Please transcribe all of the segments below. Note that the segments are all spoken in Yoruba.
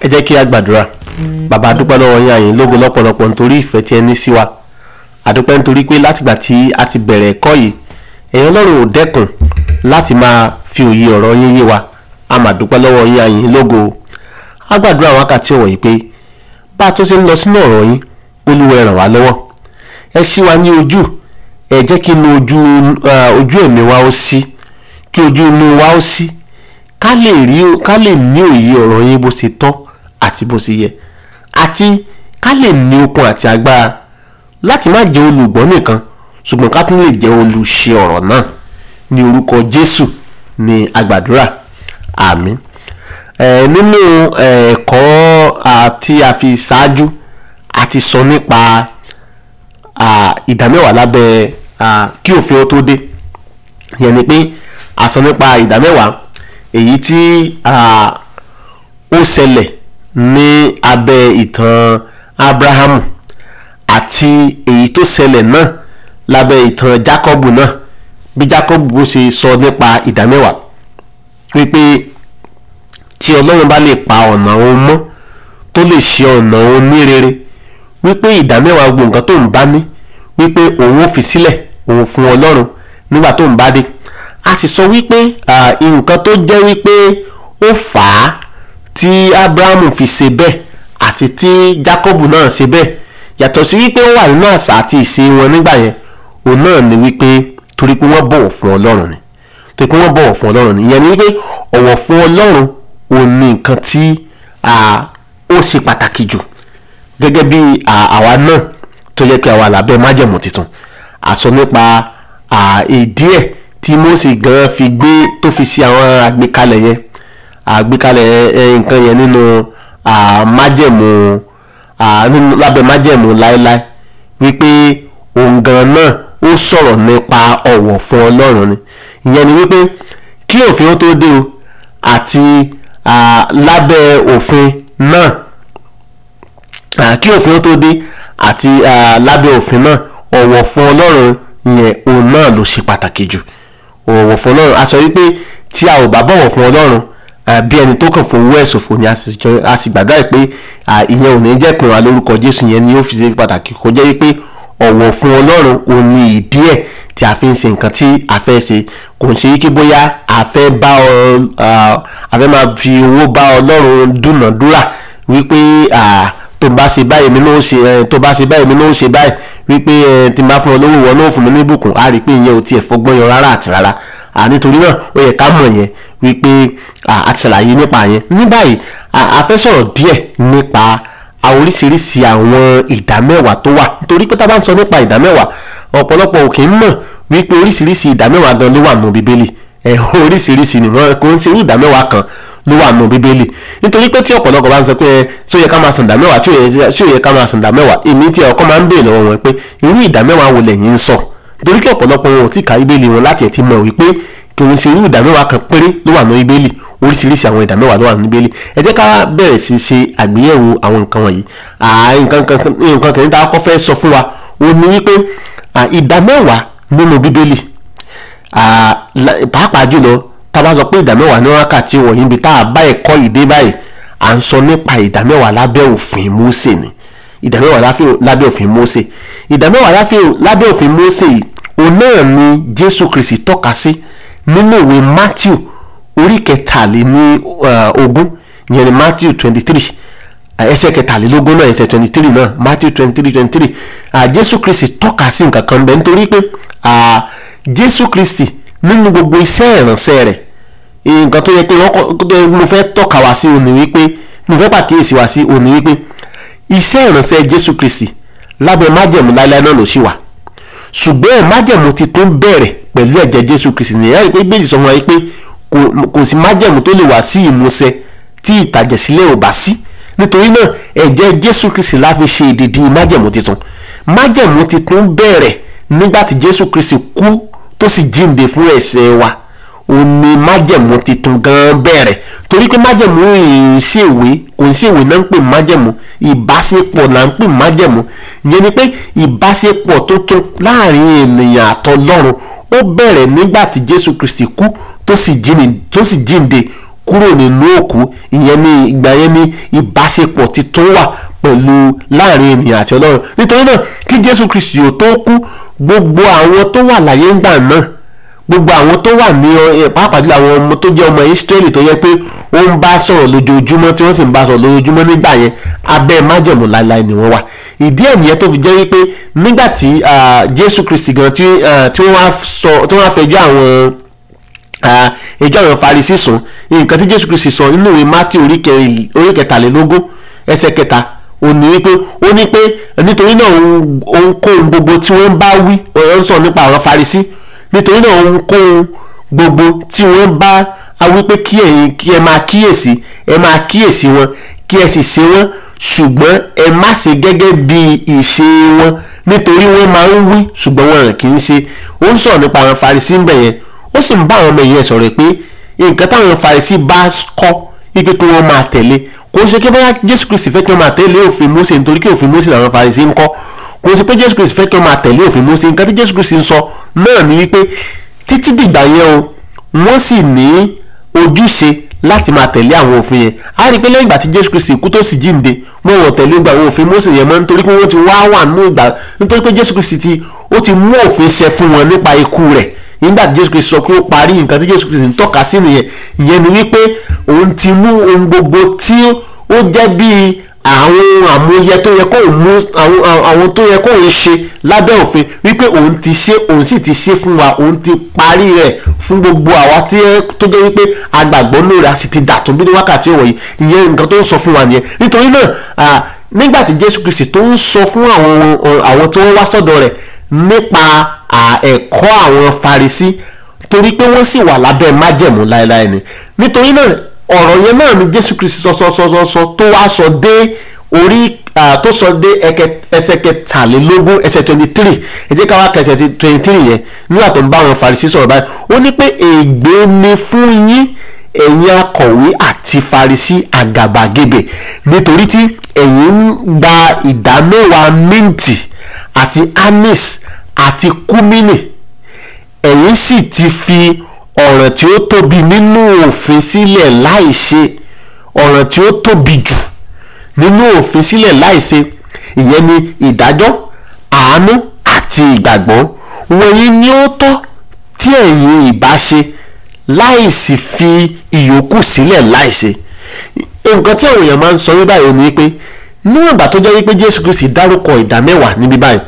jẹ́ kí a gbàdúrà bàbá dúpẹ́ lọ́wọ́ yín àyìn lógo lọ́pọ̀lọpọ̀ nítorí ìfẹ́ tí ẹ ní sí wa àdúpẹ́ nítorí pé látìgbà tí a ti bẹ̀rẹ̀ ẹ̀kọ́ yìí èèyàn ọlọ́run ò dẹ́kun láti máa fi òye ọ̀rọ̀ yín yé wa a máa dúpẹ́ lọ́wọ́ yín àyìn lógo a gbàdúrà wákàtí ọ̀wọ̀ yìí pé bá a tó ṣe ń lọ sínú ọ̀rọ̀ yín olúwa ẹ ràn wá lọ́wọ́ ẹ ṣí wa ní ojú ẹ jẹ́ kí inú ojú ojú ẹ̀mí wa ó ṣí kí ojú inú wa ó ṣí ká lè rí ká lè ní òye ọ̀rọ̀ yín bó ṣe tọ́ àti bó ṣe yẹ àti ká lè ní okun àti agbára láti má jẹ́ olùgbọ́ nìkan ṣùgbọ́n ká tún lè jẹ́ olùṣe ọ̀rọ̀ náà ní orúkọ Jésù ní agbàdúrà àmín ẹ nínú ẹ̀kọ́ tí a fi ṣáájú a ti sọ nípa ìdámẹ́wàá lábẹ́ kí òfin ó tó dé yẹn ni pé a sọ nípa ìdámẹ́wàá èyí tí ó ṣẹlẹ̀ ní abẹ́ ìtàn Abrahamu àti èyí tó ṣẹlẹ̀ náà lábẹ́ ìtàn Jákọ́bù náà bí Jákọ́bù bó ṣe sọ nípa ìdámẹ́wàá wípé tí Ọlọ́run bá lè pa ọ̀nà òun mọ́ tó lè ṣe ọ̀nà òun ní rere wípé ìdámẹ́wàá gbogbo nǹkan tó ń bá ní wípé òun ò fi sílẹ̀ òun fún Ọlọ́run nígbà tó ń bá dé a sì sọ wípé nǹkan tó jẹ́ wípé ó fà á tí Abrahamu fi ṣe bẹ́ẹ̀ àti tí Jacob náà ṣe bẹ́ẹ̀ yàtọ̀ sí wípé ó wà nínú àṣà àti ìṣe wọn nígbà yẹn òun náà ni wípé torí pé wọ́n bọ̀wọ̀ fún Ọlọ́run ni torí pé wọ́n bọ̀wọ̀ fún Ọlọ́run ni ìyẹn ni wípé ọ̀wọ̀ fún Ọlọ́run òun ni nǹkan tí ó ṣe pàtàkì jù gẹ́gẹ́ bí àwa náà tó yẹ kí àwa lábẹ́ májẹ̀mú tuntun àsọ nípa ìdí ẹ̀ tí Mósè gan fi gbé tó fi ṣe àwọn àgbékalẹ̀ yẹn àgbékalẹ̀ nǹkan yẹn nínú májẹ̀mú lábẹ́ májẹ̀mú láéláé wípé òun gan náà ó sọ̀rọ̀ nípa ọ̀wọ̀ fún Ọlọ́run ni ìyẹn ni wípé kí òfin ó tó dé o àti lábẹ́ òfin náà kí òfin ó tó dé àti lábẹ́ òfin náà ọ̀wọ̀ fún Ọlọ́run yẹn òun náà ló ṣe pàtàkì jù ọ̀wọ̀ fún Ọlọ́run a sọ wípé tí a ò bá bọ̀wọ̀ fún Ọlọ́run bí ẹni tó kàn fún owó ẹ̀ ṣòfò ni a sì gbàdúrà pé ìyẹn ò ní jẹ́ pé wà lórúkọ Jésù yẹn ni ó fi ṣe pàtàkì kó jẹ́ wípé ọ̀wọ̀ fún Ọlọ́run ò ní ìdí ẹ̀ tí a fi ń ṣe nǹkan tí a fẹ́ ṣe kò ń ṣe wípé bóyá a fẹ́ bá ọ a fẹ́ máa fi owó bá Ọlọ́run dúnàdúrà wípé tó bá ṣe báyìí mi náà ṣe tó bá ṣe báyìí mi náà ṣe báyìí wípé tí n bá fún ọ lówó wọn náà fún mi ní ìbùkún a rí i pé ìyẹn ò tiẹ̀ fọgbọ́n yan rárá àti rárá nítorí náà ó yẹ ká mọ̀ yẹn wípé a ti ṣàlàyé nípa yẹn ní báyìí a fẹ́ sọ̀rọ̀ díẹ̀ nípa oríṣiríṣi àwọn ìdámẹ́wàá tó wà nítorí pé tá a bá ń sọ nípa ìdámẹ́wàá ọ̀pọ̀lọpọ̀ ò kì í mọ̀ wípé oríṣiríṣi ìdámẹ́wàá gan ló wà nù bíbélì oríṣiríṣi ni wọn kò ń ṣe irú ìdámẹ́wàá kan ló wà nù bíbélì nítorí pé tí ọ̀pọ̀lọpọ̀ bá ń sọ pé ṣé ó yẹ ká máa san ìdámẹ́wàá tí ó yẹ ká máa san ìdámẹ́wàá èmi tí ọkọ máa ń béèrè lọ́wọ́ wọn pé irú ìdámẹ́wàá wo lẹ́yìn ń sọ nítorí kí ọ̀pọ̀lọpọ̀ wọn ò tí ì ka bíbélì wọn láti ẹ̀ ti mọ̀ wípé kì í ṣe irú ìdámẹ́wàá kan péré ló wà nù bíbélì oríṣiríṣi àwọn ìdámẹ́wàá ló wà nù bíbélì ẹ jẹ́ ká bẹ̀rẹ̀ sí ṣe àgbéyẹ̀wò àwọn nǹkan wọ̀nyí nǹkan kìíní tá a kọ́ fẹ́ sọ fún wa ó ní wípé ìdámẹ́wàá nínú bíbélì pàápàá jùlọ tá a bá sọ pé ìdámẹ́wàá ní wákàtí wọ̀nyí ibi tá a bá ẹ̀kọ́ yìí dé báyìí à ń sọ nípa ìdámẹ́wàá lábẹ́ òfin Mósè ni ìdámẹ́wàá lábẹ́ òfin Mósè ìdámẹ́wàá lábẹ́ òfin Mósè yìí òun náà ni Jésù Kristi tọ́ka sí nínú ìwé Matthew orí kẹtàléní ogún ìyẹn ni Matthew twenty three ẹsẹ̀ kẹtàlélógún náà ẹsẹ̀ twenty three náà Matthew twenty three twenty three Jésù Kristi tọ́ka sí nǹkan kan bẹ́ẹ̀ nítorí pé Jésù Kristi nínú gbogbo iṣẹ́ ìránṣẹ́ rẹ̀ nǹkan tó yẹ pé mo fẹ́ tọ́ka wá sí òní wípé mo fẹ́ pàkíyèsí wá sí òní wípé iṣẹ́ ìránṣẹ́ Jésù Kristi lábẹ́ májẹ̀mú láíláí náà ló ṣì wà ṣùgbọ́n májẹ̀mú ti tún bẹ̀rẹ̀ pẹ̀lú ẹ̀jẹ̀ Jésù Kristi nìyẹn rí i pé gbèjì sọ fún wa pé kò sí májẹ̀mú tó lè wá sí ìmúṣẹ tí ìtàjẹ̀sílẹ̀ ò bá sí nítorí náà ẹ̀jẹ̀ Jésù Kristi la fi ṣe ìdìdí májẹ̀mú titun májẹ̀mú titun bẹ̀rẹ̀ nígbà tí Jésù Kristi kú tó sì jíǹde fún ẹ̀ṣẹ̀ wa òun ni májẹ̀mú titun gan bẹ̀rẹ̀ torí pé májẹ̀mú ìṣèwé kò ń ṣèwé náà ń pè májẹ̀mú ìbáṣepọ̀ là ń pè májẹ̀mú ìyẹn ni pé ìbáṣepọ̀ tó tún láàrin ènìyàn àtọlọ́run ó bẹ̀rẹ̀ nígbà tí Jésù Kristi kú tó sì jíǹde kúrò nínú òkú ìyẹn ní ìgbà yẹn ní ìbáṣepọ̀ titun wà pẹ̀lú láàrin ènìyàn àti ọlọ́run nítorí náà kí jésù kristi ò tó kú gbogbo àwọn tó wà láyé ńgbà náà gbogbo àwọn tó wà ní ọ pàápàá jùlọ àwọn ọmọ tó jẹ́ ọmọ Ísírẹ́lì tó yẹ pé ó ń bá sọ̀rọ̀ lójoojúmọ́ tí wọ́n sì ń bá sọ̀rọ̀ lójoojúmọ́ nígbà yẹn abẹ́ májẹ̀mú láéláé ni wọ́n wà ìdí ẹ̀ nìyẹn tó fi jẹ́ wípé nígbà tí Jésù Kristi gan tí wọ́n wá fẹjọ́ àwọn ẹjọ́ àwọn Farisí sùn nǹkan tí Jésù Kristi sọ nínú ìwé Mátì orí kẹtàlélógún ẹsẹ̀ kẹta ó ní wípé ó ní pé nítorí náà òun kó ohun gbogbo tí wọ́n bá wí ọ̀rọ̀ ń sọ nípa àwọn Farisí nítorí náà ohunkóhun gbogbo tí wọ́n bá a wí pé kí ẹ̀yin kí ẹ máa kíyèsí ẹ máa kíyèsí wọn kí ẹ sì ṣe wọn ṣùgbọ́n ẹ má ṣe gẹ́gẹ́ bí ìṣe wọn nítorí wọ́n máa ń wí ṣùgbọ́n wọn kì í ṣe ó ń sọ̀rọ̀ nípa àwọn Farisí ń bẹ̀ yẹn ó sì ń bá àwọn ọmọ ìyẹn sọ̀rọ̀ pé nǹkan táwọn Farisí bá kọ́ ipe kí wọ́n máa tẹ̀lé kò ṣe kí bóyá Jésù Kristi fẹ́ kí wọ́n máa tẹ̀lé òfin Mósè nítorí kí òfin Mósè làwọn Farisí ń kọ́ kò sí pé jésù kristi fẹ́ kí wọ́n máa tẹ̀lé òfin Mósè nǹkan tí jésù kristi ń sọ náà ni wípé títí dìgbà yẹn o wọ́n sì ní ojúṣe láti máa tẹ̀lé àwọn òfin yẹn a rí i pé lẹ́yìn ìgbà tí jésù kristi kú tó sì jíǹde wọ́n wọ́n tẹ̀lé gba àwọn òfin Mósè yẹn mọ́ nítorí pé wọ́n ti wá wà nínú ìgbà nítorí pé jésù kristi ti ó ti mú òfin ṣẹ fún wọn nípa ikú rẹ̀ nígbà tí jésù kristi sọ pé ó parí nǹkan tí jésù kristi ń tọ́ka sí nìyẹn ìyẹn ni wípé òun ti mú ohun gbogbo tí ó jẹ́ bíi àwọn àmúyẹ tó yẹ kó mú àwọn tó yẹ kó ń ṣe lábẹ́ òfin wípé òun ti ṣe òun sì ti ṣe fún wa òun ti parí rẹ̀ fún gbogbo àwa tó jẹ́ wípé agbàgbọ́ lórí a sì ti dàtún bí ní wákàtí òwò yìí ìyẹn nǹkan tó ń sọ fún wa nìyẹn nítorí náà nígbà tí Jésù Kristi tó ń sọ fún àwọn àwọn tí wọ́n wá sọ́dọ̀ rẹ̀ nípa ẹ̀kọ́ àwọn Farisí torí pé wọ́n sì wà lábẹ́ májẹ̀mú láéláé ni nítorí náà ọ̀rọ̀ yẹn náà ni jésù kristi sọ sọ sọ sọ sọ tó wá sọ dé orí tó sọ dé ẹsẹ̀ kẹtàlélógún ẹsẹ̀ twenty three ẹ jẹ́ ká wá kẹsẹ̀ twenty three yẹn nígbà tó ń bá àwọn farisí sọ̀rọ̀ báyìí ó ní pé ègbé ni fún yín ẹ̀yin akọ̀wé àti farisí àgàbàgebè nítorí tí ẹ̀yin ń gba ìdámẹ́wàá minti àti anis àti kúmínì ẹ̀yin sì ti fi ọ̀ràn tí ó tóbi nínú òfin sílẹ̀ láìṣe ọ̀ràn tí ó tóbi jù nínú òfin sílẹ̀ láìṣe ìyẹn ni ìdájọ́ àánú àti ìgbàgbọ́ wọ̀nyí ni ó tọ́ tí ẹ̀yin ìbá ṣe láìsí fi ìyókù sílẹ̀ láìṣe nǹkan tí àwọn èèyàn máa ń sọ ní báyìí ni wípé níwọ̀n ìgbà tó jẹ́ wípé Jésù Kristi dárúkọ ìdá mẹ́wàá níbí báyìí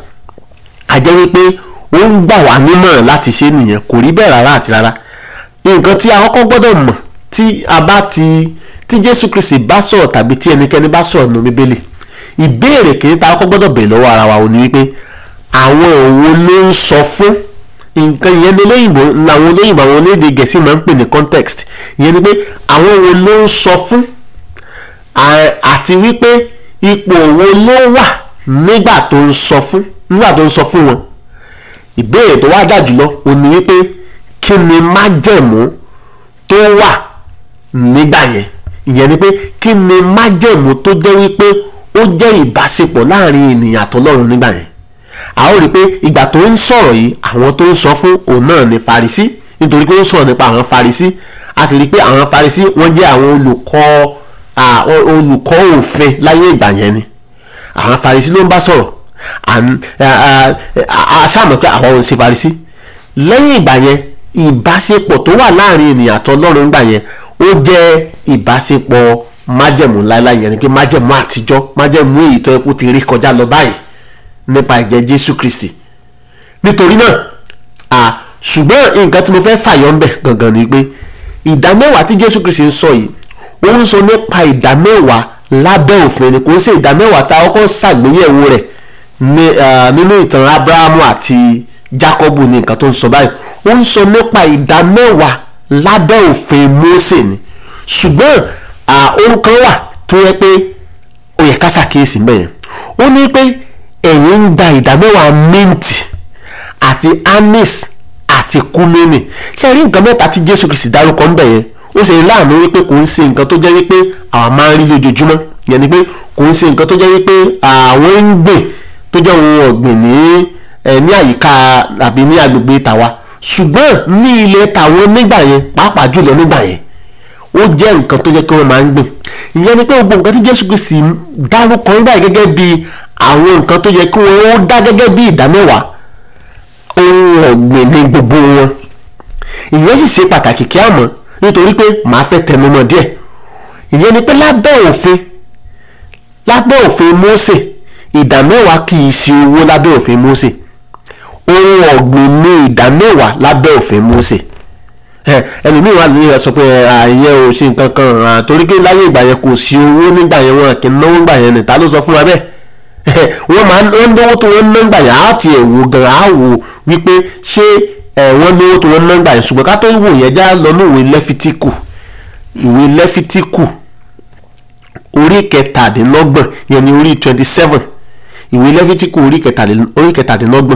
a jẹ́ wípé ó ń gbà wá nímọ̀ràn láti ṣe nìyẹn kò rí bẹ́ẹ̀ rárá àti rárá nǹkan tí a kọ́kọ́ gbọ́dọ̀ mọ̀ tí a bá ti tí Jésù Kristi bá sọ̀rọ̀ tàbí tí ẹnikẹ́ni bá sọ̀rọ̀ nínú Bíbélì ìbéèrè kìíní tá a kọ́kọ́ gbọ́dọ̀ bèèrè lọ́wọ́ ara wa ò ní wípé àwọn òwò ló ń sọ fún nǹkan ìyẹn ní olóyìnbó làwọn olóyìnbó àwọn onídè Gẹ̀ẹ́sì máa ń pè ní context ìyẹn ni pé àwọn òwò ló ń sọ fún àti wípé ipò òwò ló wà nígbà tó ń sọ fún nígbà tó ń sọ fún wọn ìbéèrè tó wá dà jùlọ ò ní wípé kí ni májẹ̀mú tó wà nígbà yẹn ìyẹn ni pé kí ni májẹ̀mú tó jẹ́ wípé ó jẹ́ ìbáṣepọ̀ láàrin ènìyàn àtọlọ́run nígbà yẹn a ó rí i pé ìgbà tó ń sọ̀rọ̀ yìí àwọn tó ń sọ fún òun náà ni Farisí nítorí pé ó ń sọ̀rọ̀ nípa àwọn Farisí a sì rí i pé àwọn Farisí wọ́n jẹ́ àwọn olùkọ́ olùkọ́ òfin láyé ìgbà yẹn ni àwọn Farisí ló ń bá sọ̀rọ̀ a ṣàmọ̀ pé àwọn ò ń ṣe Farisí lẹ́yìn ìgbà yẹn ìbáṣepọ̀ tó wà láàrin ènìyàn àtọlọ́run nígbà yẹn ó jẹ́ ìbáṣepọ̀ májẹ̀mú láéláé yẹn ni pé májẹ̀mú àtijọ́ májẹ̀mú èyí tó yẹ kó ti rí kọjá lọ báyìí nípa ẹ̀jẹ̀ Jésù Kristi nítorí náà ṣùgbọ́n nǹkan tí mo fẹ́ fàyọ ń bẹ̀ gangan ni pé ìdá mẹ́wàá tí Jésù Kristi ń sọ yìí ó ń sọ nípa ìdá mẹ́wàá lábẹ́ òfin ni kò ń ṣe ìdá mẹ́wàá tá a kọ́kọ́ ṣàgbéyẹ̀wò rẹ̀ nínú ìtàn Ábúráhámù àti Jákọ́bù ní nǹkan tó ń sọ báyìí ó ń sọ nípa ìdá mẹ́wàá lábẹ́ òfin Mósè ni ṣùgbọ́n ohun kan wà tó yẹ pé ó yẹ ká ṣàkíyèsí mẹ́yẹn ó ní pé ẹ̀yin ń gba ìdá mẹ́wàá mint àti anis àti kúmínì ṣe rí nǹkan mẹ́ta tí Jésù Kristi dárúkọ ń bẹ̀ yẹn ó ṣe láàánú wípé kò ń ṣe nǹkan tó jẹ́ wípé àwọn máa ń rí lójoojúmọ́ yẹn ni pé kò ń ṣe nǹkan tó jẹ́ wípé àwọn ń gbìn tó jẹ́ ohun ọ̀gbìn ní ní àyíká àbí ní agbègbè tàwa ṣùgbọ́n ní ilẹ̀ tàwọn nígbà yẹn pàápàá jùlọ nígbà yẹn ó jẹ́ nǹkan tó jẹ́ kí wọ́n máa ń gbìn ìyẹn ni pé gbogbo nǹkan tí Jésù Kristi dárúkọ nígbà yìí gẹ́gẹ́ bí àwọn nǹkan tó yẹ kí wọ́n ó dá gẹ́gẹ́ bí ìdámẹ́wàá ohun ọ̀gbìn ní gbogbo wọn ìyẹn sì ṣe pàtàkì kí á mọ̀ nítorí pé màá fẹ́ tẹnumọ́ díẹ̀ ìyẹn ni pé lábẹ́ òfin lábẹ́ òfin Mósè ìdámẹ́wàá kì í ṣe owó lábẹ́ òfin Mósè ohun ọ̀gbìn ní ìdámẹ́wàá lábẹ́ òfin Mósè ẹlòmíì wà ní sọ pé àyẹ ò ṣe nǹkan kan torí pé láyé ìgbà yẹn kò sí owó nígbà yẹn wọn kì í náwó nígbà yẹn nìta ló sọ fún wa bẹ́ẹ̀ wọ́n máa ń náwó tó wọ́n ná nígbà yẹn á ti ẹ̀ wò gan á wò wípé ṣé wọ́n náwó tó wọ́n ná nígbà yẹn ṣùgbọ́n ká tó wò yẹn já lọ ní ìwé lẹ́fítíkù ìwé lẹ́fítíkù orí kẹtàdínlọ́gbọ̀n yẹn ni orí twenty seven ìwé lẹ́fítíkù orí kẹtàdínlọ́gbọ̀n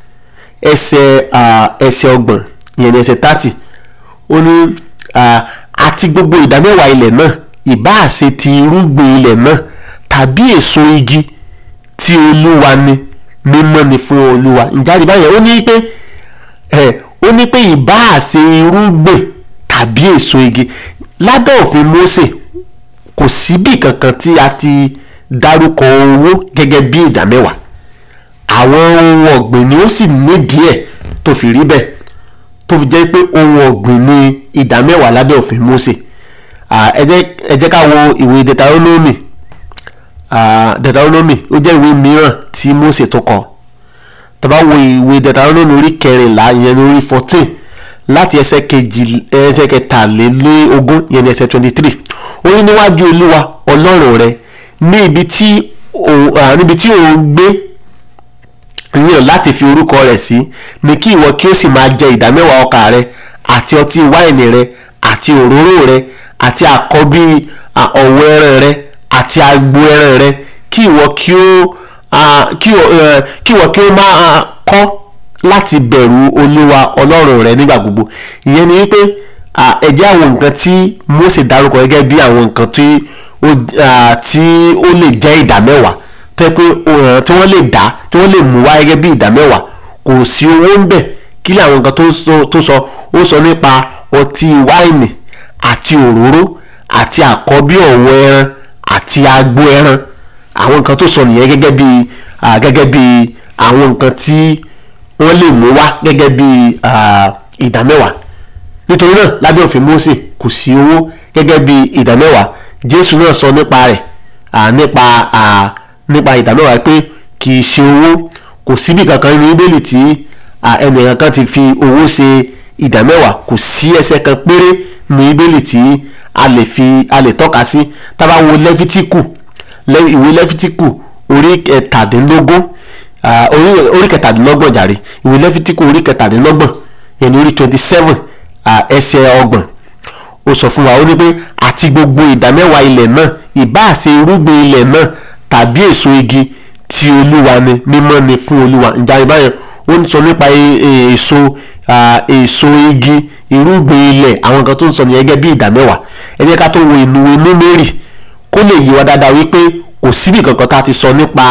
ẹsẹ̀ ẹsẹ̀ ọgbọ̀n yẹn ni ẹsẹ̀ thirty ó ní àti gbogbo ìdámẹ́wàá ilẹ̀ náà ìbáà ṣe ti irúgbìn ilẹ̀ náà tàbí èso igi tí olúwa ni mímọ́ ni fún olúwa ìjáde báyẹn ó ní pé ó ní pé ìbáà ṣe irúgbìn tàbí èso igi lábẹ́ òfin Mósè kò síbì kankan tí a ti dárúkọ owó gẹ́gẹ́ bí ìdámẹ́wàá àwọn ohun ọ̀gbìn ni ó sì nídìí ẹ̀ tó fi rí bẹ́ẹ̀ tó fi jẹ́ pé ohun ọ̀gbìn ni ìdámẹ́wàá lábẹ́ òfin Mósè ẹ jẹ́ ká wo ìwé Deuteronomy Deuteronomy ó jẹ́ ìwé mìíràn tí Mósè tó kọ tá bá wo ìwé Deuteronomy orí kẹrìnlá ìyẹn ní orí fourteen láti ẹsẹ̀ kejì ẹsẹ̀ kẹtàlélógún ìyẹn ní ẹsẹ̀ twenty three ó ní níwájú Olúwa Ọlọ́run rẹ ní ibi tí níbi tí òun gbé yàn láti fi orúkọ rẹ̀ sí ni kí ìwọ kí ó sì máa jẹ ìdámẹ́wàá ọkà rẹ àti ọtí wáìnì rẹ àti òróró rẹ àti àkọ́bí ọ̀wọ́ ẹran rẹ àti agbo ẹran rẹ kí ìwọ kí ó kí ìwọ kí ó máa kọ́ láti bẹ̀rù olúwa ọlọ́run rẹ nígbà gbogbo ìyẹn ni wípé ẹ jẹ́ àwọn nǹkan tí Mósè dárúkọ gẹ́gẹ́ bí àwọn nǹkan tí ó lè jẹ́ ìdámẹ́wàá tó yẹ pé tí wọ́n lè dá tí wọ́n lè mú wá gẹ́gẹ́ bí ìdámẹ́wàá kò sí owó ń bẹ̀ kí ni àwọn nǹkan tó sọ ó sọ nípa ọtí wáìnì àti òróró àti àkọ́bí ọ̀wọ́ ẹran àti agbo ẹran àwọn nǹkan tó sọ nìyẹn gẹ́gẹ́ bí gẹ́gẹ́ bí àwọn nǹkan tí wọ́n lè mú wá gẹ́gẹ́ bí ìdámẹ́wàá nítorí náà lábẹ́ òfin Mósè kò sí owó gẹ́gẹ́ bí ìdámẹ́wàá Jésù náà sọ nípa rẹ̀ nípa nípa ìdámẹ́wàá pé kì í ṣe owó kò síbi kankan nínú Bíbélì tí ẹnìkan kan ti fi owó ṣe ìdámẹ́wàá kò sí ẹsẹ̀ kan péré nínú Bíbélì tí a lè fi a lè tọ́ka sí tá bá wo Lẹ́fítíkù ìwé Lẹ́fítíkù orí kẹtàdínlógún orí kẹtàdínlọ́gbọ̀n jàre ìwé Lẹ́fítíkù orí kẹtàdínlọ́gbọ̀n yẹn ní orí twenty seven ẹsẹ̀ ọgbọ̀n ó sọ fún wa ó ní pé àti gbogbo ìdámẹ́wàá ilẹ̀ náà ìbáà ṣe irúgbìn ilẹ̀ náà tàbí èso igi tí olúwa ni mímọ́ ni fún olúwa ìjà ìbáyẹn ó ń sọ nípa èso èso igi irúgbìn ilẹ̀ àwọn kan tó ń sọ nìyẹn gẹ́gẹ́ bí ìdámẹ́wàá ẹ jẹ́ ká tó wo ìlú Númérì kó lè yí wa dáadáa wípé kò síbì kankan tá a ti sọ nípa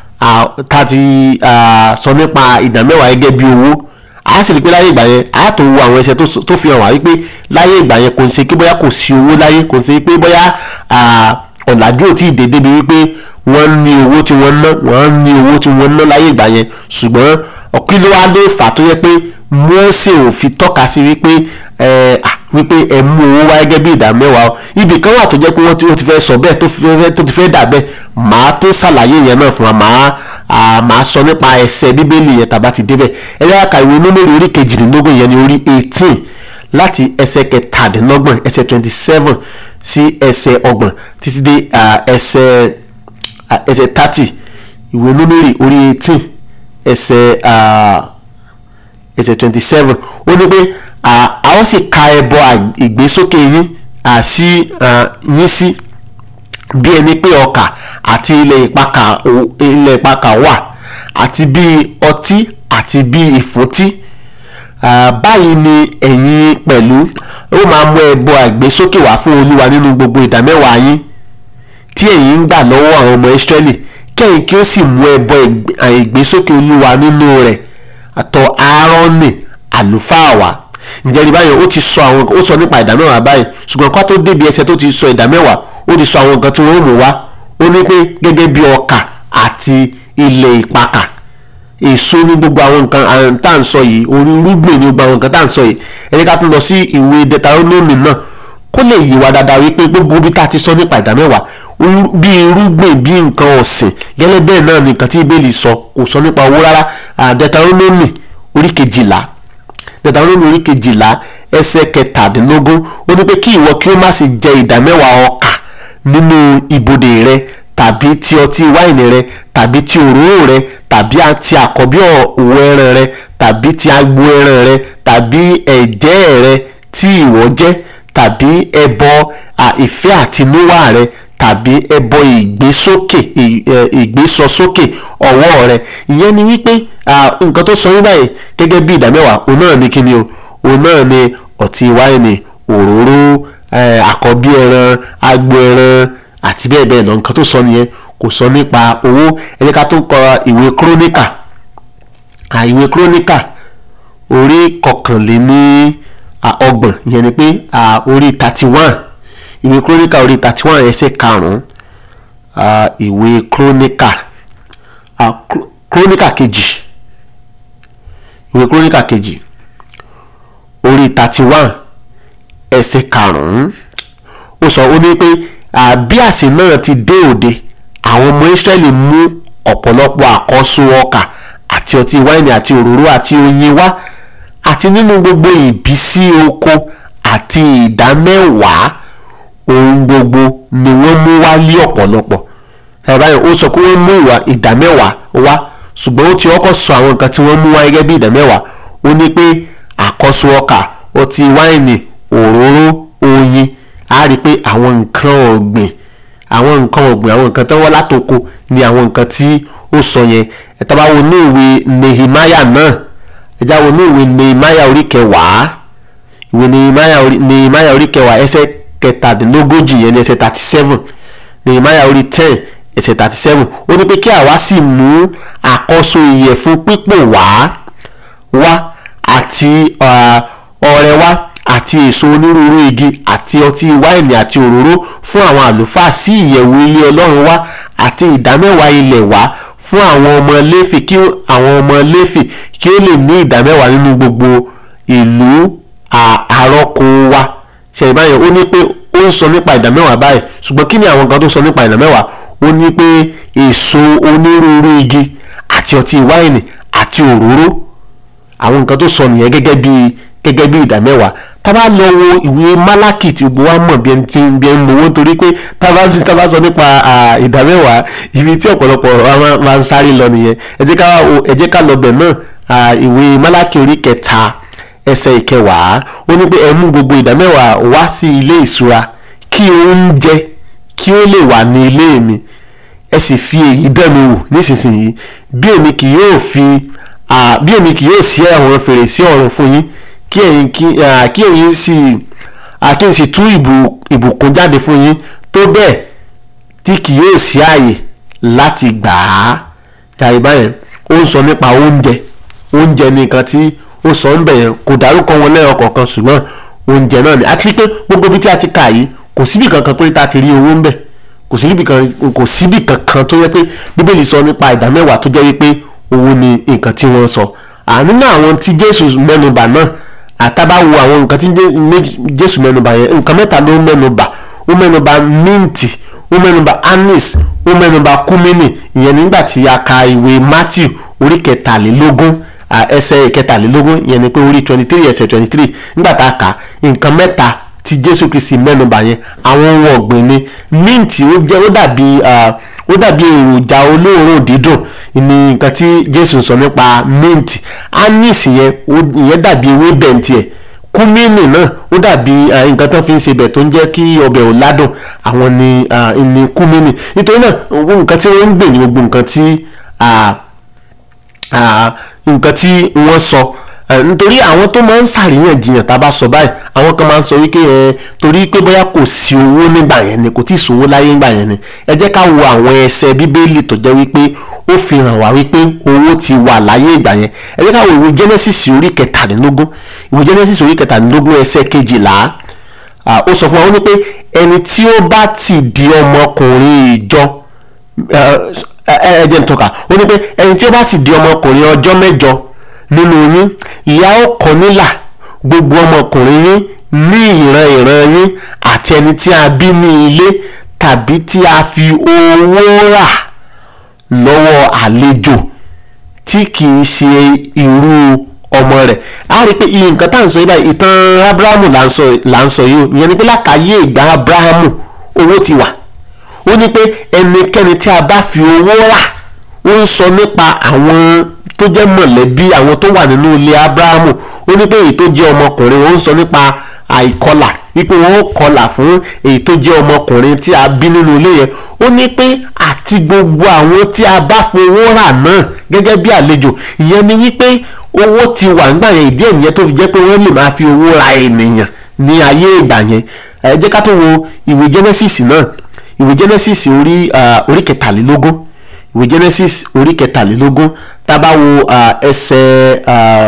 tá a ti sọ nípa ìdámẹ́wàá gẹ́gẹ́ bí owó a sì rí pé láyé ìgbà yẹn a tó wo àwọn ẹsẹ̀ tó fi hàn wá wípé láyé ìgbà yẹn kò ń ṣe pé bóyá kò sí owó láyé kò ń ṣe pé bóyá ọ̀làjú ò tí ì dé débi wípé wọ́n ní owó tí wọ́n ná wọ́n ní owó tí wọ́n ná láyé ìgbà yẹn ṣùgbọ́n ọ̀kí ló wá lè fà tó yẹ pé Mósè ò fi tọ́ka sí wípé wípé ẹ mú owó wá gẹ́gẹ́ bí ìdá mẹ́wàá ibì kan wà tó jẹ́ pé wọ́n ti fẹ́ sọ bẹ́ẹ̀ tó ti fẹ́ dà bẹ́ẹ̀ màá tó ṣàlàyé yẹn náà fún wa màá màá sọ nípa ẹsẹ̀ bíbélì yẹn tàbá ti débẹ̀ ẹ yára ka ìwé Númérì orí kejìdínlógún yẹn ní orí eighteen láti ẹsẹ̀ kẹtàdínlọ́gbọ̀n ẹsẹ̀ twenty seven sí ẹsẹ̀ ọgbọ̀n títí dé ẹsẹ̀ ẹsẹ̀ thirty ìwé Númérì orí eighteen ẹsẹ̀ ẹsẹ̀ twenty seven ó ní pé a ó sì ka ẹbọ ìgbésókè yín sí yín sí bí ẹni pé ọkà àti ilẹ̀ ìpakà ilẹ̀ ìpakà wà àti bí ọtí àti bí ìfúntí báyìí ni ẹ̀yin pẹ̀lú ó máa mú ẹbọ àgbésókè wá fún olúwa nínú gbogbo ìdámẹ́wàá yín tí ẹ̀yin ń gbà lọ́wọ́ àwọn ọmọ Ísírẹ́lì kẹ́yìn kí ó sì mú ẹbọ ìgbésókè olúwa nínú rẹ̀ àtọ̀ Áárónì àlùfáà wá ǹjẹ́ rí báyìí ó ti sọ àwọn ó sọ nípa ìdá mẹ́wàá báyìí ṣùgbọ́n kó tó débi ẹsẹ̀ tó ti sọ ìdá mẹ́wàá ó ti sọ àwọn nǹkan tí wọ́n mú wá ó ní pé gẹ́gẹ́ bí ọkà àti ilẹ̀ ìpakà èso ní gbogbo àwọn nǹkan tá à ń sọ yìí orí irúgbìn ní gbogbo àwọn nǹkan tá à ń sọ yìí ẹni ká tún lọ sí ìwé Deuteronomy náà kó lè yí wa dáadáa wípé gbogbo bí tá a ti sọ nípa ìdá mẹ́wàá bí irúgbìn bí nǹkan ọ̀sìn gẹ́lẹ́ bẹ́ẹ̀ náà ni nǹkan tí Bíbélì sọ kò sọ nípa owó rárá Deuteronomy orí kejìlá Deuteronomy orí kejìlá ẹsẹ̀ kẹtàdínlógún ó ní pé kí ìwọ kí ó má sì jẹ ìdá mẹ́wàá ọkà nínú ibodè rẹ tàbí ti ọtí wáìnì rẹ tàbí ti òróró rẹ tàbí ti àkọ́bí òwò ẹran rẹ tàbí ti agbo ẹran rẹ tàbí ẹ̀jẹ̀ rẹ tí ìwọ jẹ tàbí ẹbọ ìfẹ́ àtinúwá rẹ tàbí ẹbọ ìgbésókè ìgbésọsókè ọwọ́ rẹ ìyẹn ni wípé nǹkan tó sọ yín báyìí gẹ́gẹ́ bí ìdá mẹ́wàá òun náà ní kíni o òun náà ní ọtí wáìnì òróró àkọ́bí ẹran agbo ẹran àti bẹ́ẹ̀ bẹ́ẹ̀ lọ nǹkan tó sọ nìyẹn kò sọ nípa owó ẹ jẹ́ ká tún kọ ìwé kúrónìkà ìwé kúrónìkà orí kọkànléní ọgbọ̀n ìyẹn ni pé orí thirty one ìwé kúrónìkà orí thirty one ẹsẹ̀ karùn-ún ìwé kúrónìkà kúrónìkà kejì ìwé kúrónìkà kejì orí thirty one ẹsẹ̀ karùn-ún ó sọ ó ní pé bí àsè náà ti dé òde àwọn ọmọ Ísírẹ́lì mú ọ̀pọ̀lọpọ̀ àkọ́so ọkà àti ọtí wáìnì àti òróró àti oyin wá àti nínú gbogbo ìbísí oko àti ìdámẹ́wàá ohun gbogbo ni wọ́n mú wá lé ọ̀pọ̀lọpọ̀ ẹ̀báyọ̀ ó sọ pé wọ́n mú ìwà ìdámẹ́wàá wá ṣùgbọ́n ó ti ọkọ̀ sọ àwọn nǹkan tí wọ́n mú wá gẹ́gẹ́ bí ìdámẹ́wàá ó ní pé àkọ́so ọkà ọtí wáìnì òróró oyin a rí i pé àwọn nǹkan ọ̀gbìn àwọn nǹkan ọ̀gbìn àwọn nǹkan tó wọ́n látòkò ni àwọn nǹkan tí ó sọ yẹn ẹ̀ta bá wo ní ìwé Nehemiah náà ẹ̀já wo ní ìwé Nehemiah orí kẹwàá ìwé Nehemiah orí kẹwàá ẹsẹ̀ kẹtàdínlógójì yẹn ní ẹsẹ̀ thirty seven Nehemiah orí ten ẹsẹ̀ thirty seven ó ní pé kí àwa sì mú àkọ́so ìyẹ̀fun pípò wá wá àti ọrẹ wá àti èso onírúurú igi àti ọtí wáìnì àti òróró fún àwọn àlùfáà sí ìyẹ̀wò ilé ọlọ́run wá àti ìdámẹ́wàá ilẹ̀ wá fún àwọn ọmọ léfì kí àwọn ọmọ léfì kí ó lè ní ìdámẹ́wàá nínú gbogbo ìlú àrọ́kọ wa ṣe ìbáyọ̀ ó ní pé ó ń sọ nípa ìdámẹ́wàá báyìí ṣùgbọ́n kí ni àwọn kan tó sọ nípa ìdámẹ́wàá ó ní pé èso onírúurú igi àti ọtí wáìnì àti òróró àwọn nǹkan tó sọ nìyẹn gẹ́gẹ́ bíi gẹ́gẹ́ bí ìdá mẹ́wàá tá bá lọ wo ìwé málákì tí gbogbo wa mọ̀ bí ẹni tí bí ẹni mowó torí pé tá bá tá bá sọ nípa ìdá mẹ́wàá ibi tí ọ̀pọ̀lọpọ̀ máa ń sáré lọ nìyẹn ẹ jẹ́ ká ẹ jẹ́ ká lọ bẹ̀ náà ìwé málákì orí kẹta ẹsẹ̀ ìkẹwàá ó ní pé ẹ mú gbogbo ìdá mẹ́wàá wá sí ilé ìṣúra kí oúnjẹ kí ó lè wà ní ilé mi ẹ sì fi èyí dán mi wò nísinsìnyí bí èmi kì yóò fi bí èmi kì yóò ṣí àwọn fèrèsé ọ̀run fún yín kí ẹ̀yin kí ẹ̀yin sì kí n sì tú ìbùkún jáde fún yín tó bẹ́ẹ̀ tí kì yóò sí ààyè láti gbà á tàbí báyẹn ó ń sọ nípa oúnjẹ oúnjẹ nìkan tí ó sọ ń bẹ̀ yẹn kò dárúkọ wọn lẹ́yọ̀ kọ̀ọ̀kan ṣùgbọ́n oúnjẹ náà ni àti pé gbogbo ibi tí a ti kà yìí kò síbi kankan pé tá a ti rí owó ń bẹ̀ kò síbi kankan kò síbi kankan tó yẹ pé bíbélì sọ nípa ìdá mẹ́wàá tó jẹ́ wípé owó ni nǹkan tí wọ́n sọ ànínú àwọn tí Jésù mẹ́nubà náà àtàbá wo àwọn nǹkan tí Jésù mẹ́nubà yẹn nǹkan mẹ́ta ló mẹ́nubà ó mẹ́nubà minti ó mẹ́nubà anis ó mẹ́nubà kúmínì ìyẹn nígbà tí a ka ìwé Matthew orí kẹtàlélógún ẹsẹ̀ kẹtàlélógún ìyẹn ni pé orí twenty three ẹsẹ̀ twenty three nígbà tá a kà nǹkan mẹ́ta tí Jésù Kristi mẹ́nubà yẹn àwọn ohun ọ̀gbìn ni minti ó jẹ́ ó dàbí ó dàbí èròjà olóòórùn dídùn ní nǹkan tí Jésù sọ nípa mint anis yẹn ìyẹn dàbí ewé bẹ̀ǹtì ẹ̀ kúmínì náà ó dàbí nǹkan tó fi ń ṣe bẹ̀ tó ń jẹ́ kí ọbẹ̀ ò ládùn àwọn ni ní kúmínì nítorí náà nǹkan tí wọ́n ń gbè ní gbogbo nǹkan tí nǹkan tí wọ́n sọ nítorí àwọn tó máa ń ṣàríyànjiyàn tá a bá sọ báyìí àwọn kan máa ń sọ wípé ẹ torí pé bóyá kò sí owó nígbà yẹn ni kò tí ì sówó láyé nígbà yẹn ni ẹ jẹ́ ká wo àwọn ẹsẹ̀ bíbélì tó jẹ́ wípé ó fi hàn wá wípé owó ti wà láyé ìgbà yẹn ẹ jẹ́ ká wo ìwé Genesis orí kẹtàdínlógún ìwé Genesis orí kẹtàdínlógún ẹsẹ̀ kejìlá ó sọ fún wa ó ní pé ẹni tí ó bá ti di ọmọkùnrin ìjọ ẹ jẹ́ n tọ́ka ó ní pé ẹni tí ó bá sì di ọmọkùnrin ọjọ́ mẹ́jọ nínú yín ìyá ó kọ nílà gbogbo ọmọkùnrin yín ní ìran ìran yín àti ẹni tí a bí ní ilé tàbí tí a fi owó rà lọ́wọ́ àlejò tí kì í ṣe irú ọmọ rẹ̀ a rí i pé iye nǹkan tá à ń sọ yìí báyìí ìtàn abrahamu là ń sọ là ń sọ yìí o ìyẹn ni pé látàyè ìgbà abrahamu owó ti wà ó ní pé ẹnikẹ́ni tí a bá fi owó rà ó ń sọ nípa àwọn tó jẹ́ mọ̀lẹ́bí àwọn tó wà nínú ilé abrahamu ó ní pé èyí tó jẹ́ ọmọkùnrin ó ń sọ nípa àìkọlà wípé wọn ó kọlà fún èyí tó jẹ́ ọmọkùnrin tí a bí nínú ilé yẹn ó ní pé àti gbogbo àwọn tí a bá fowó rà náà gẹ́gẹ́ bí àlejò ìyẹn ni wípé owó ti wà nígbà yẹn ìdí ẹ̀yẹn tó fi jẹ́ pé wọ́n lè máa fi owó ra ènìyàn ní ayé ìgbà yẹn ẹ jẹ́ ká tó wo ìwé Genesis náà ìwé Genesis orí orí kẹtàlélógún ìwé Genesis orí kẹtàlélógún tá a bá wo ẹsẹ̀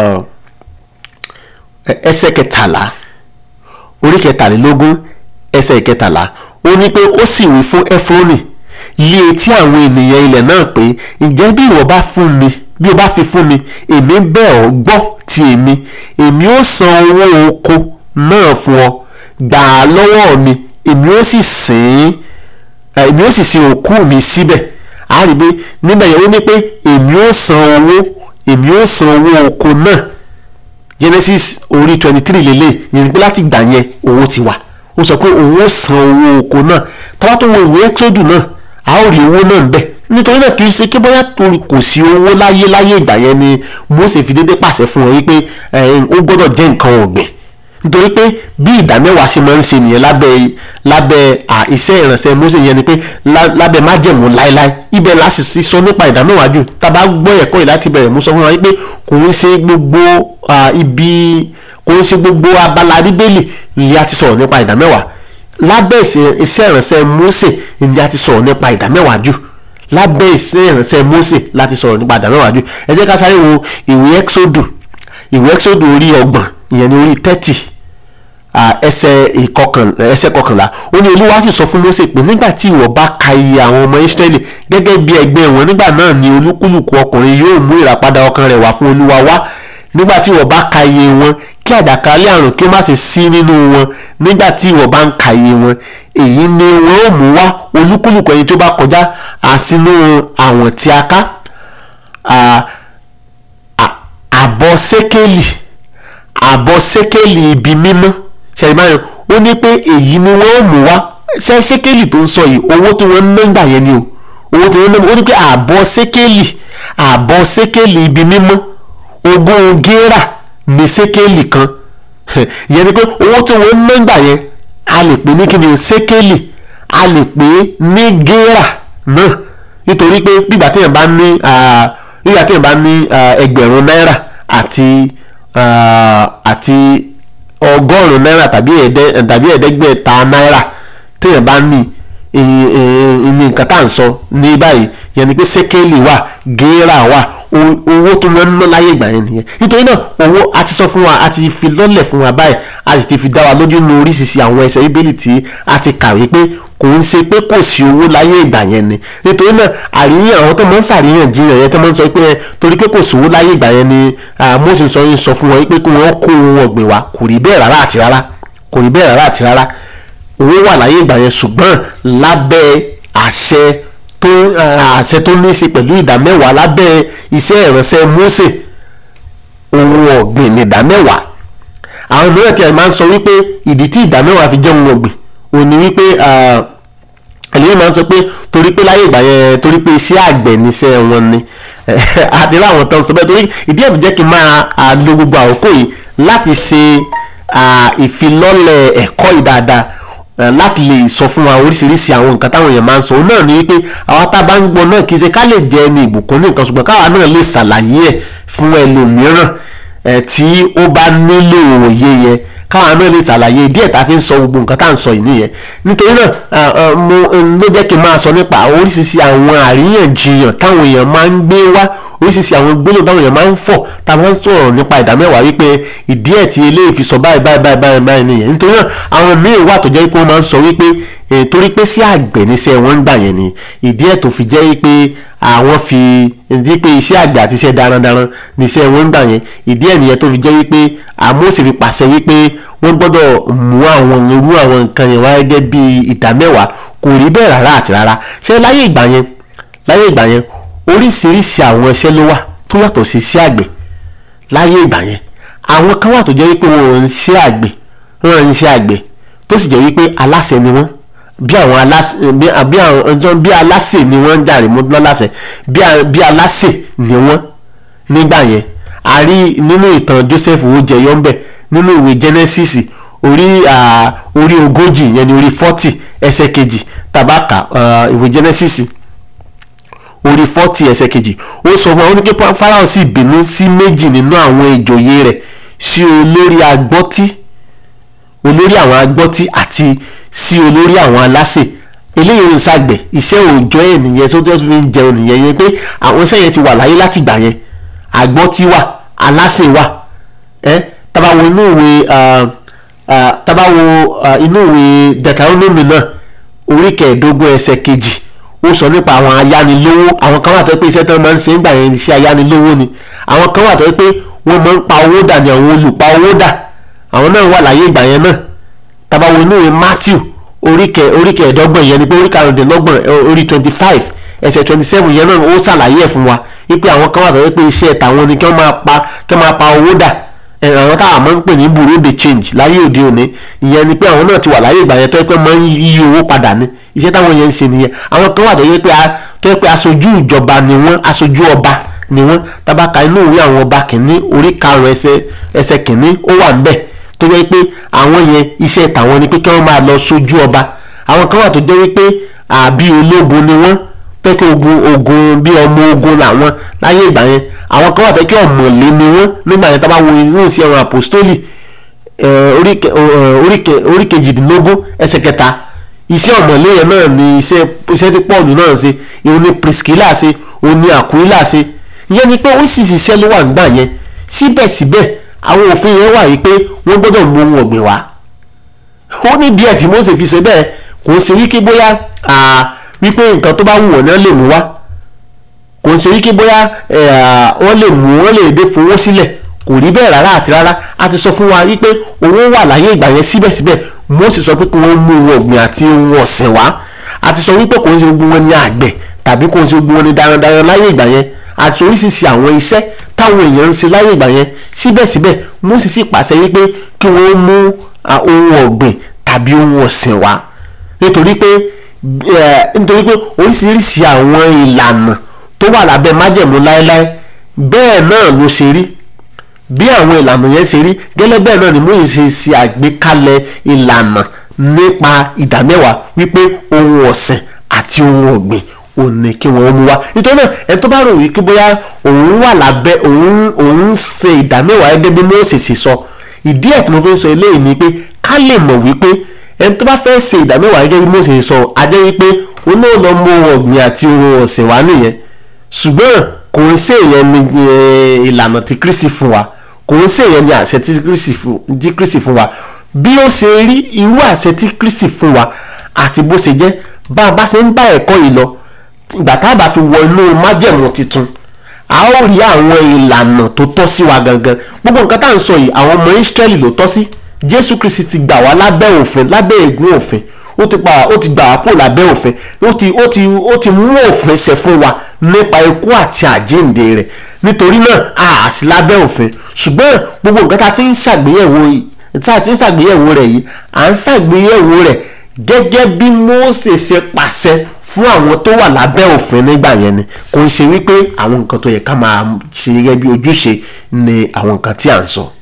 ẹsẹ̀ kẹtàlá orí kẹtàlélógún ẹsẹ̀ kẹtàlá ó ní pé ó sì wí fún Éfrónì lé etí àwọn ènìyàn ilẹ̀ náà pé ǹjẹ́ bí ìwọ bá fún mi bí o bá fi fún mi èmi bẹ̀ ọ́ gbọ́ ti èmi èmi ó san owó oko náà fún ọ gbà á lọ́wọ́ mi èmi ó sì sìn èmi ó sì sin òkú mi síbẹ̀ a rí i pé níbẹ̀ yẹn ó ní pé èmi ó san owó èmi ó san owó oko náà Genesis orí twenty three lélẹ̀ yẹn ni pé láti gbà yẹn owó ti wà ó sọ pé òun ó san owó oko náà tọ́wá tó wo ìwé ẹ́kísódù náà a ó rí owó náà bẹ́ẹ̀ nítorí náà kì í ṣe pé bóyá torí kò sí owó láyé láyé ìgbà yẹn ni Mósè fi dédé pàṣẹ fún wọn wípé ó gbọ́dọ̀ jẹ́ nǹkan ọ̀gbìn nítorí pé bí ìdá mẹ́wàá ṣe máa ń ṣe nìyẹn lábẹ́ lábẹ́ iṣẹ́ ìrànṣẹ́ Mósè yẹn ni pé lábẹ́ májẹ̀mú láéláé ibẹ̀ la sì sọ nípa ìdá mẹ́wàá jù tá a bá gbọ́ ẹ̀kọ́ yìí láti bẹ̀rẹ̀ mú sọ fún wa wípé kò ń ṣe gbogbo ibi kò ń ṣe gbogbo abala bíbélì ni a ti sọ̀rọ̀ nípa ìdá mẹ́wàá lábẹ́ iṣẹ́ ìrànṣẹ́ Mósè ni a ti sọ̀rọ̀ nípa ìdá mẹ́wàá jù lábẹ́ iṣẹ́ ìrànṣẹ́ Mósè láti sọ̀rọ̀ nípa ìdá mẹ́wàá jù ẹ jẹ́ ká sáré wo ìwé Ẹ́kísódù ìwé Ẹ́kísódù orí ọgbọ̀n ìyẹn ní orí thirty ẹsẹ̀ ìkọkànlá ẹsẹ̀ kọkànlá ó ní Olúwa sì sọ fún Mósè pé nígbà tí ìwọ bá ka iye àwọn ọmọ Ísírẹ́lì gẹ́gẹ́ bí ẹgbẹ́ wọn nígbà náà ni olúkúlùkù ọkùnrin yóò mú ìràpadà ọkàn rẹ̀ wá fún Olúwa wá nígbà tí ìwọ bá ka iye wọn kí àjàkálẹ̀ àrùn kí ó má ṣe sí nínú wọn nígbà tí ìwọ bá ń ka iye wọn èyí ni wọn ó mú wá olúkúlùkù ẹni tó bá kọjá àsínú àwọn tí a ká àbọ̀ sékélì àbọ̀ sékélì ibi mímọ́ ṣẹ̀dá ó ní pé èyí ni wọ́n ó mú wá ṣe sékélì tó ń sọ yìí owó tí wọ́n ń ná gbà yẹn ni o owó tí wọ́n ń ná ó ní pé àbọ̀ sékélì àbọ̀ sékélì ibi mímọ́ ogún gérà ní sékélì kan ìyẹn ni pé owó tí wọ́n ń ná gbà yẹn a lè pè ní kí ni o sékélì a lè pè ní gérà náà nítorí pé bígbà téèyàn bá ní bígbà téèyàn bá ní ẹgbẹ̀rún náírà àti àti ọgọ́rùn-ún náírà tàbí ẹ̀ẹ́dẹ́gbẹ̀ta náírà téèyàn bá ní ní nǹkan tá à ń sọ ní báyìí yẹn ni pé sékélì wà gérà wà owó tó lọ ná láyé ìgbà yẹn nìyẹn nítorí náà owó a ti sọ fún wa a ti fi lọ́lẹ̀ fún wa báyìí a sì ti fi dá wa lójú nínú oríṣiríṣi àwọn ẹsẹ̀ bíbélì tí a ti kàwé pé kò ń ṣe pé kò sí owó láyé ìgbà yẹn ni nítorí náà àríyàn àwọn tó máa ń ṣàríyànjiyàn yẹn tó máa ń sọ pé torí pé kò sówó láyé ìgbà yẹn ni Mósè sọ yín sọ fún wọn pé kí wọ́n kó ohun ọ̀gbìn wá kò rí bẹ́ẹ̀ rárá àti rárá kò rí bẹ́ẹ̀ rárá àti rárá owó wà láyé ìgbà yẹn ṣùgbọ́n lábẹ́ àṣẹ tó àṣẹ tó ní í ṣe pẹ̀lú ìdá mẹ́wàá lábẹ́ iṣẹ́ ìránṣẹ́ Mósè ohun ọ̀gbìn ní ìdá mẹ́wàá àwọn mìíràn tí a máa ń sọ wípé ìdí tí ìdá mẹ́wàá fi jẹ́ ohun ọ̀gbìn ò ní wípé ẹlẹ́yìn máa ń sọ pé torí pé láyé ìgbà yẹn torí pé iṣẹ́ àgbẹ̀ níṣẹ́ wọn ni àti láwọn tó ń sọ bẹ́ẹ̀ torí ìdí ẹ̀ tó jẹ́ kí n máa lo gbogbo àkókò yìí láti ṣe ìfilọ́lẹ̀ ẹ̀kọ́ yìí dáadáa láti lè sọ fún wa oríṣiríṣi àwọn nǹkan táwọn èèyàn máa ń sọ òun náà ni wípé àwa tá a bá ń gbọ́ náà kì í ṣe ká lè jẹ ẹni ìbùkún ní nǹkan ṣùgbọ́n káwa náà lè ṣàlàyé ẹ̀ fún ẹlòmíràn tí ó bá nílò òye yẹn káwọn náà lè ṣàlàyé díẹ̀ tá a fi ń sọ gbogbo nǹkan tá à ń sọ yìí nìyẹn nítorí náà mo ló jẹ́ kí n máa sọ nípa oríṣiríṣi àwọn àríyànjiyàn táwọn èèyàn máa ń gbé wá oríṣiríṣi àwọn gbólóhùn táwọn èèyàn máa ń fọ̀ tá a máa ń sọ̀rọ̀ nípa ìdá mẹ́wàá wípé ìdí ẹ̀ tí eléyìí fi sọ báyìí báyìí báyìí báyìí báyìí nìyẹn nítorí náà àwọn míì wà tó jẹ́ pé wọ́n máa ń sọ wípé torí pé sí àgbẹ̀ níṣẹ́ wọn ń gbà yẹn ni ìdí ẹ̀ tó fi jẹ́ pé àwọn fi ìdí pé iṣẹ́ àgbẹ̀ àti iṣẹ́ darandaran níṣẹ́ wọn ń gbà yẹn ìdí ẹ̀ nìyẹn tó fi jẹ́ wípé àmóòsì fi pàṣẹ wípé wọ́n gbọ́dọ̀ mú àwọn irú àwọn nǹkan yẹn wá gẹ́gẹ́ bí ìdá mẹ́wàá kò rí bẹ́ẹ̀ rárá àti rárá ṣé láyé ìgbà yẹn láyé ìgbà yẹn oríṣiríṣi àwọn iṣẹ́ ló wà tó yàtọ̀ sí iṣẹ́ àgbẹ̀ láyé ìgbà yẹn àwọn kan wà tó jẹ́ wípé wọn ò ń ṣe àgbẹ̀ wọn ò ń ṣe àgbẹ̀ tó sì jẹ́ wípé aláṣẹ ni wọ́n bí àwọn aláṣẹ bí àwọn ọjọ́ bí aláṣẹ ni wọ́n ń jàre mọ́ lọ́láṣẹ bí aláṣẹ ni wọ́n nígbà yẹn a rí nínú ìtàn Joseph owójẹyọ ń bẹ nínú ìwé Genesis orí orí ogójì yẹn ni orí forty ẹsẹ̀ kejì tabaka ìwé Genesis orí forty ẹsẹ̀ kejì ó sọ fún wa ó ní kí Fáráò sì bínú sí méjì nínú àwọn ìjòyè rẹ̀ sí olórí agbọ́tí olórí àwọn agbọ́tí àti sí olórí àwọn aláṣẹ eléyìí ń ṣàgbẹ̀ iṣẹ́ òòjọ́ ẹ̀ nìyẹn tó tó fi ń jẹun nìyẹn yẹn pé àwọn iṣẹ́ yẹn ti wà láyé láti gbà yẹn agbọ́tí wà aláṣẹ wà ẹ́ tabawo inú ìwé tabawo inú ìwé Deuteronomy náà orí kẹẹ̀ẹ́dógún ẹsẹ̀ kejì ó sọ nípa àwọn ayánilówó àwọn kan wà tó pé iṣẹ́ tó máa ń ṣe ń gbà yẹn iṣẹ́ ayánilówó ni àwọn kan wà tó pé wọ́n máa ń pa owó dà ní àwọn olùpa owó dà àwọn náà wà láyé ìgbà yẹn náà tabawo inú ìwé Matthew orí kẹẹ̀ẹ́dọ́gbọ̀n yẹn ni pé orí karùndínlọ́gbọ̀n orí twenty five ẹsẹ̀ twenty seven yẹn náà ó ṣàlàyé ẹ̀ fún wa wípé àwọn kan wà tó pé iṣẹ́ tàwọn ni kí wọ́n máa pa kí wọ́n máa pa owó dà àwọn táwọn máa ń pè ní bureau de change láyé òde òní ìyẹn ni pé àwọn náà ti wà láyé ìgbà yẹn tó yẹ pé máa ń yí owó padà ní iṣẹ́ táwọn yẹn ń ṣe nìyẹn àwọn kan wà tó yẹ pé tó yẹ pé aṣojú ìjọba ni wọ́n aṣojú ọba ni wọ́n tabaka inú ìwé àwọn ọba kìíní orí karùn-ún ẹsẹ̀ ẹsẹ̀ kìíní ó wà ń bẹ̀ tó yẹ pé àwọn yẹn iṣẹ́ tàwọn ni pé kí wọ́n máa lọ sójú ọba àwọn kan wà tó jẹ́ wípé àbí ológun ni wọ́n tẹ́kẹ́ ogun ogun bí ọmọ ogun làwọn láyé ìgbà yẹn àwọn kan wà tẹ́kẹ́ ọ̀mọ̀lé ni wọ́n nígbà yẹn tá bá wo inú ìṣe àwọn àpòstólì orí kejìdínlógún ẹsẹ̀ kẹta iṣẹ́ ọ̀mọ̀lé yẹn náà ni iṣẹ́ iṣẹ́ tí Pọ́ọ̀lù náà ṣe òun ni Priscilla ṣe òun ni Aquila ṣe ìyẹn ni pé oríṣiríṣi iṣẹ́ ló wà nígbà yẹn síbẹ̀síbẹ̀ àwọn òfin yẹn wà yìí pé wọ́n gbọ́dọ̀ mú ohun ọ̀gbìn wá ó ní díẹ̀ tí Mósè fi ṣe bẹ́ẹ̀ kò ń ṣe wípé bóyá wípé nǹkan tó bá wù wọ́n náà lè mú wá kò ń ṣe wípé bóyá wọ́n lè mú wọ́n lè dé fowó sílẹ̀ kò rí bẹ́ẹ̀ rárá àti rárá a ti sọ fún wa wípé owó wà láyé ìgbà yẹn síbẹ̀síbẹ̀ Mósè sọ pé kí wọ́n mú ohun ọ̀gbìn àti ohun ọ̀sìn wá a ti sọ wípé kò ń ṣe gbogbo wọn ní àgbẹ̀ tàbí kò ń ṣe gbogbo wọn ní darandaran láyé ìgbà yẹn àti oríṣiríṣi àwọn iṣẹ́ táwọn èèyàn ń ṣe láyé ìgbà yẹn síbẹ̀síbẹ̀ Mósè sì pàṣẹ wípé kí wọ́n mú ohun ọ̀gbìn tàbí ohun ọ̀sìn wá nítorí pé nítorí pé oríṣiríṣi àwọn ìlànà tó wà lábẹ́ májẹ̀mú láéláé bẹ́ẹ̀ náà ló ṣe rí bí àwọn ìlànà yẹn ṣe rí gẹ́lẹ́ bẹ́ẹ̀ náà ni Mósè ṣe ṣe àgbékalẹ̀ ìlànà nípa ìdámẹ́wàá wípé ohun ọ̀sìn àti ohun ọ̀gbìn òun ni kí wọ́n mú wá nítorí náà ẹni tó bá rò wípé bóyá òun wà lábẹ́ òun òun ṣe ìdámẹ́wàá gẹ́gẹ́ bí Mósè ṣe sọ ìdí ẹ̀ tí mo fi ń sọ eléyìí ni pé ká lè mọ̀ wípé ẹni tó bá fẹ́ ṣe ìdámẹ́wàá gẹ́gẹ́ bí Mósè sọ a jẹ́ wípé òun náà lọ mú ohun ọ̀gbìn àti ohun ọ̀sìn wá nìyẹn ṣùgbọ́n kò ń ṣe ìyẹn ní ìlànà tí Kristi fún wa kò ń ṣe ìyẹn ní àṣẹ tí Kristi fún wa bí ó ṣe rí irú àṣẹ tí Kristi fún wa àti bó ṣe jẹ́ bá a bá ṣe ń bá ẹ̀kọ́ yìí lọ ìgbà tá a bá fi wọ inú májẹ̀mú tuntun a ó rí àwọn ìlànà tó tọ́ sí wa gangan gbogbo nǹkan tá à ń sọ yìí àwọn ọmọ Ísírẹ́lì ló tọ́ sí Jésù Kristi ti gbà wá lábẹ́ òfin lábẹ́ ègún òfin ó ti pa ó ti gbà wá kó lábẹ́ òfin ó ti ó ti ó ti mú òfin ṣẹ fún wa nípa ikú àti àjíǹde rẹ̀ nítorí náà a sì lábẹ́ òfin ṣùgbọ́n gbogbo nǹkan tá a ti ń ṣàgbéyẹ̀wò tá a ti ń ṣàgbéyẹ̀wò rẹ̀ yìí à ń ṣàgbéyẹ̀wò rẹ̀ gẹ́gẹ́ bí Mósè ṣe pàṣẹ fún àwọn tó wà lábẹ́ òfin nígbà yẹn ni kò ń ṣe wípé àwọn nǹkan tó yẹ ká máa ṣe gẹ́gẹ́ bí ojúṣe ni àwọn nǹkan tí à ń sọ.